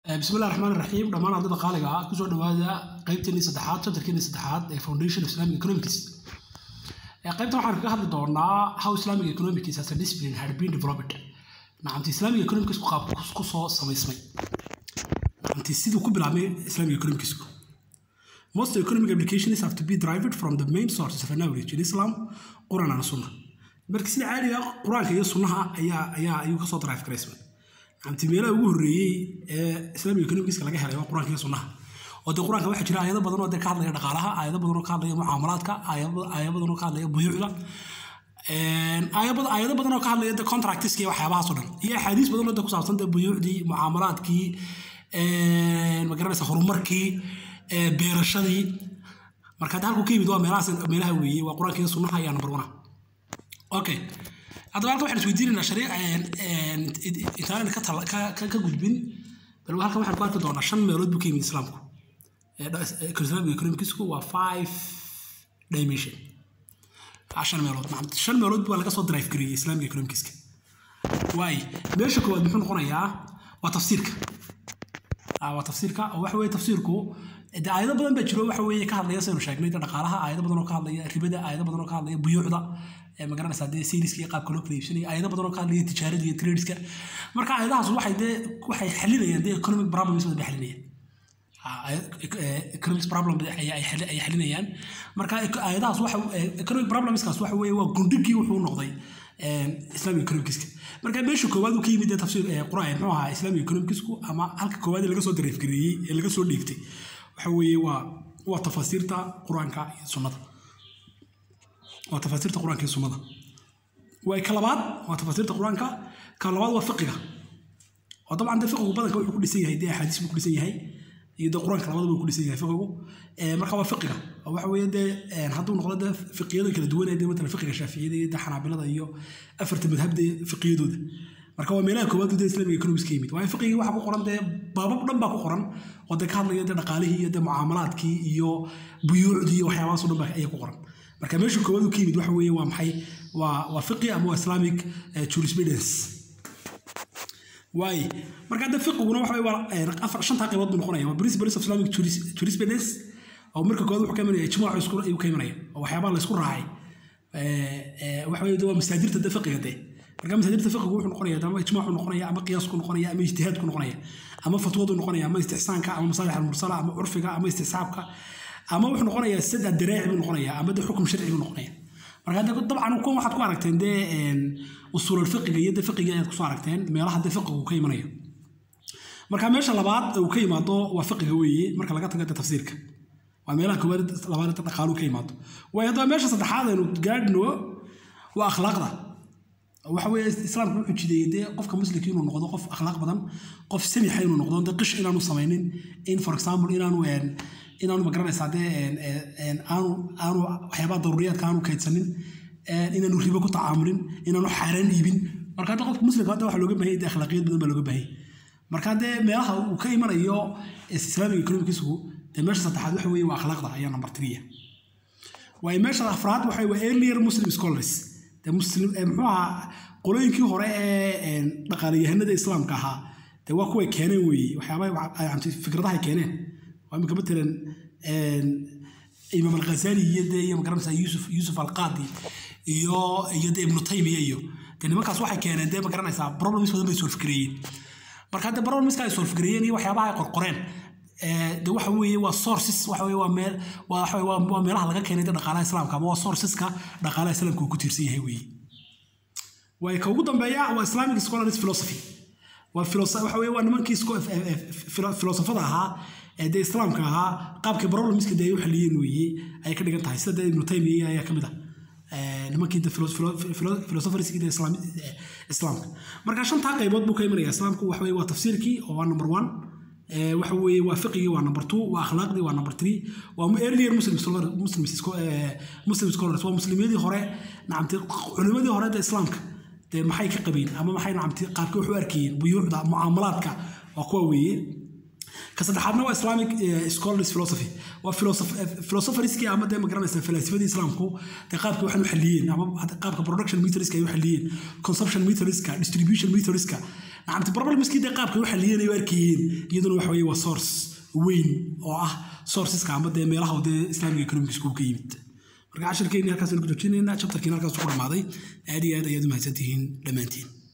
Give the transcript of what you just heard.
bismillahi raxmaan raxiim dhammaan ardayda qaaliga ah kusoo dhawaada qaybteennii saddexaad chapterkeennii saddexaad ee foundation of islamic economics qaybtan waxaan kaga hadli doonaa how islamic economics as a discipline had been developed nacamti islamic economics qaab ku soo samaysmay nacamti siduu ku bilaabmay islamic economicsku most economic applications have to be derived from the main sources of knowledge in islam quran and sunnah marka sida caadiga qur-aanka iyo sunnaha ayaa ayaa ayuu kasoo drive garaysmay nacamti meelaha ugu horreeyey ee islamic economicska laga helay waa qur-aanka iyo sunnaha oo dee qur-aanka waxaa jira aayado badan oo dee ka hadlaya dhaqaalaha aayado badan oo ka hadlaya mucaamalaadka aayado badan oo ka hadlaya buyuucda aayado badan oo ka hadlaya de contractiska iyo waxyaabahaas oo dhan iyo axaadiis badan oo de ku saabsan de buyuucdii mucaamalaadkii magaranaysa horumarkii beerashadii marka hadda halku ka yimid waa meelahaas meelaha weeye waa qur-aanka iyo sunnaha ayaa number one okay haddaba halkan waxaan isweydiinaynaa shariic intaanan ka ka gudbin bal halkan waxaan ku arki doonaa shan meelood buu ka yimid islaamku islamic economicsku waa five dimension shan meelood shan meelood baa laga soo drive gareeyey islamic economicska waay meesha koowaad muxuu noqonayaa waa tafsiirka waa tafsiirka oo waxa weeye tafsiirku de aayado badan baa jiro waxa weeye ka hadlaya saynu sheegnay de dhaqaalaha aayado badan oo ka hadlaya ribada aayado badan oo ka hadlaya buyuucda magaranaysaa dee sayniska iyo qaabka loo kala iibsanaya aayado badan oo ka hadlaya tijaarada iyo tradeska marka aayadahaas waxay dee waxay xalinayaan dee economic problems badan bay xalinayaan economic problem ay xalinayaan marka aayadahaas waxa economic problemskaas waxa weeye waa gundhigii wuxuu noqday islamic economicska marka meesha koowaad uu ka yimid dee tafsiir quraan muxuu ahaa islamic economicsku ama halka koowaad ee laga soo dareefgareeyey ee laga soo dhiigtay waxa weeye waa waa tafasiirta qur-aanka iyo sunnada waa tafasiirta qur-aanka iyo sunnada waa ka labaad waa tafasiirta qur-aanka ka labaad waa fiqiga oo dabcan dee fiqigu badanka wuxuu ku dhisan yahay dee axaadiis buu ku dhisan yahay iyo dee qur-aanka labadaba uu ku dhisan yahay fiqigu marka waa fiqiga oo waxa weeye dee hadduu noqdo dee fiqiyada kala duwan ee dee matalan fiqiga shaaficiyada iyo dee xanaabilada iyo afarta madhabda fiqiyadooda marka waa meelaha koowaad dee islamic economics ka yimid waayo fiqigii waxaa ku qoran dee baabab dhan baa ku qoran oo dee ka hadlaya dee dhaqaalihii iyo dee mucaamalaadkii iyo buyuucdii iyo waxyaabahaas o dhan baa ayaa ku qoran marka meesha koowaad uu ka yimid waxa weeye waa maxay waa waa fiqi ama waa islamic jurisprudence waay marka hadda fiqiguna waxa waa afar shantaa qaybood buu noqonaya waa principles of islamic jurisprudence oo marka koowaad wuxuu ka imanaya ijmaacu isku ayuu ka imanaya oo waxyaabaha la isku raacay waxa weeye waa masaadirta de fiqiga dee marka masaadirta fiqigu wuxuu noqonaya ama ijmaacu noqonaya ama qiyaasku noqonaya ama ijtihaadku noqonaya ama fatwadu noqonaya ama istixsaanka ama masaalix almursala ama curfiga ama istisxaabka ama wuxuu noqonayaa sada daraaci buu noqonaya ama de xukum sharci buu noqonaya marka de dabcan kuwan waxaad ku aragteen dee usuulal fiqiga iyo de fiqiga ayaad kusoo aragteen meelaha de fiqigu ka imanayo marka meesha labaad uu ka yimaado waa fiqiga weeye marka laga tago de tafsiirka waa meelaha koowaad labaad dhaqaalu ka yimaado waayo haddaba meesha saddexaad aynu gaadhno waa akhlaaqda waxa weeye islaamku wuxuu jideeyey dee qofka muslimka inuu noqdo qof akhlaaq badan qof samixa inuu noqdo dee qish inaanu samaynin in for example inaanu inaanu magaranaysaa dee aanu aanu waxyaabaha daruuriyaadka aanu kaydsanin inaanu ribo ku tacaamulin inaanu xaaraan iibin marka hadda qofka muslimka hadda waxaa looga baahanya dee akhlaaqiyad badan baa looga baahanya marka dee meelaha uu ka imanayo islaamic economicsu dee meesha saddexaad waxa weeye waa akhlaaqda ayaa number three waayo meesha afraad waxa waa earlier muslim scholars dee muslim muxuu ahaa qolooyinkii hore ee dhaqaalayahanada islaamka ahaa dee waa kuway keeneen weeye waxyaabaha fikradahay keeneen waa imika matalan imaam alghazali iyo dee iyo magaranaysaa yusuf yusuf alqaadi iyo iyo dee ibnu taymiya iyo dee nimankaas waxay keeneen dee magaranaysaa problems badan bay solfgareeyeen marka hadde problemska ay solfgareeyeen iyo waxyaabaha ay qorqoreen de waxa weeye waa sources waxa weeye waa meel waa waxa waa meelaha laga keenay dhaqaalaha islaamka ama waa sourceska dhaqaalaha islaamka uu ku tiirsan yahay weeye way ka ugu dambeeya waa islamic scholars philosophy waa waxa weeye waa nimankii filosofada ahaa ee dee islaamka ahaa qaabkii problemska dee ay u xaliyeen weeye ayay ka dhigan tahay sida dee ibnu taymiya ayaa ka mid ah nimankii de philosopherskii de islaamka marka shantaa qaybood buu ka imanaya islaamku waxa weeye waa tafsiirkii oo waa number one waxa weeye waa fiqigii waa number two waa akhlaaqdii waa number three waa earlier muslim muslim scholars waa muslimyadii hore nacamti culimadii hore ee islaamka dee maxay ka qabeen ama maxay nacamti qaabkii wax u arkayeen buyuucda mucaamalaadka waa kuwa weeye ka saddexaadna waa islamic scholars philosophy waa philosopherskii ama dee magaranaysa falaasifadii islaamku dee qaabka waxaan u xaliyeen ama qaabka production meterska ay u xaliyeen consumption meterska distribution meterska nacamti problemskii dee qaabka u xaliyeen ay u arkayeen iyaduna waxa weeye waa source weyn oo ah sourceska ama dee meelaha dee islamic economics ka yimid marka cashirkeeni halkaas ku joojinaynaa chapterkiina halkaas ku dhamaaday aad iyo aad ayaad u mahadsantihiin dhammaantiin